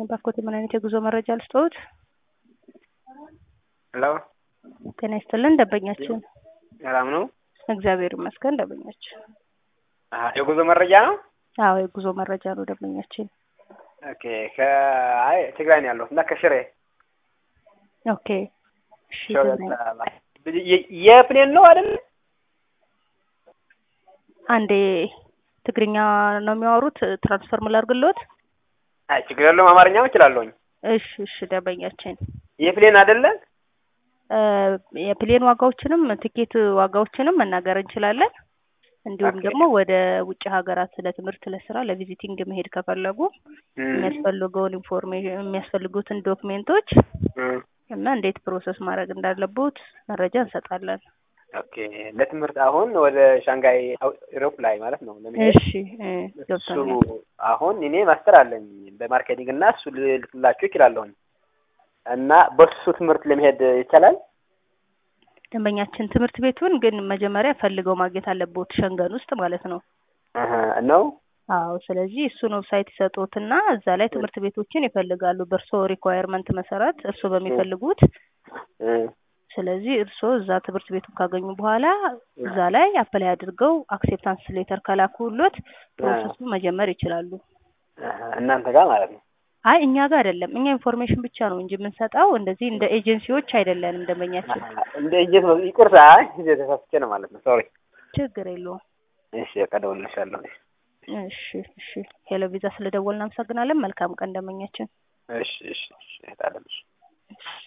ባኮት ምን አይነት የጉዞ መረጃ ልስጥዎት? ሄሎ ጤና ይስጥልን ደንበኛችን። ሰላም ነው? እግዚአብሔር ይመስገን ደንበኛችን። አሀ፣ የጉዞ መረጃ ነው? አዎ የጉዞ መረጃ ነው ደንበኛችን። ኦኬ ከአይ ትግራይ ነው ያለሁት እና ከሽሬ ኦኬ እሺ ሸበጥ ትግራይ። የ- የፕሌን ነው አይደል? አንዴ ትግርኛ ነው የሚያወሩት ትራንስፈር ምላርግሎት? አይ ችግር የለውም አማርኛም እችላለሁኝ። እሺ እሺ ደንበኛችን የፕሌን አይደለ? እ የፕሌን ዋጋዎችንም ትኬት ዋጋዎችንም መናገር እንችላለን። እንዲሁም ኦኬ። ደግሞ ወደ ውጭ ሀገራት ለትምህርት፣ ለስራ፣ ለቪዚቲንግ መሄድ ከፈለጉ እም፣ የሚያስፈልገውን ኢንፎርሜሽን የሚያስፈልጉትን ዶክሜንቶች እም፣ እና እንዴት ፕሮሰስ ማድረግ እንዳለቦት መረጃ እንሰጣለን። ኦኬ ለትምህርት አሁን ወደ ሻንጋይ አው- ኢሮፕ ላይ ማለት ነው ለመሄድ እሺ እ እሱ ገብቶኛል። አሁን እኔ ማስተር አለኝ በማርኬቲንግ እና እሱ ልክላችሁ ይችላለሁኝ እና በሱ ትምህርት ለመሄድ ይቻላል። ደንበኛችን ትምህርት ቤቱን ግን መጀመሪያ ፈልገው ማግኘት አለቦት ሸንገን ውስጥ ማለት ነው። አሀ፣ ነው አዎ ስለዚህ እሱን ዌብሳይት ይሰጡትና እዛ ላይ ትምህርት ቤቶችን ይፈልጋሉ በእርስዎ ሪኳየርመንት መሰረት እርስዎ በሚፈልጉት እ፣ ስለዚህ እርስዎ እዛ ትምህርት ቤቱን ካገኙ በኋላ እዛ ላይ አፕላይ አድርገው አክሴፕታንስ ሌተር ከላኩሎት ፕሮሰሱ መጀመር ይችላሉ። አሀ፣ እናንተ ጋር ማለት ነው። አይ እኛ ጋር አይደለም፣ እኛ ኢንፎርሜሽን ብቻ ነው እንጂ የምንሰጠው እንደዚህ እንደ ኤጀንሲዎች አይደለንም። ደንበኛችን አሀ፣ እንደ እጀት ነው። ይቅርታ ተሳስቼ ነው ማለት ነው። ሶሪ። ችግር የለውም። እሺ በቃ እደውልልሻለሁ። እሺ እሺ። ሄሎ ቪዛ ስለደወልን እናመሰግናለን። መልካም ቀን ደንበኛችን። እሺ እሺ እሺ እህት አለምሽ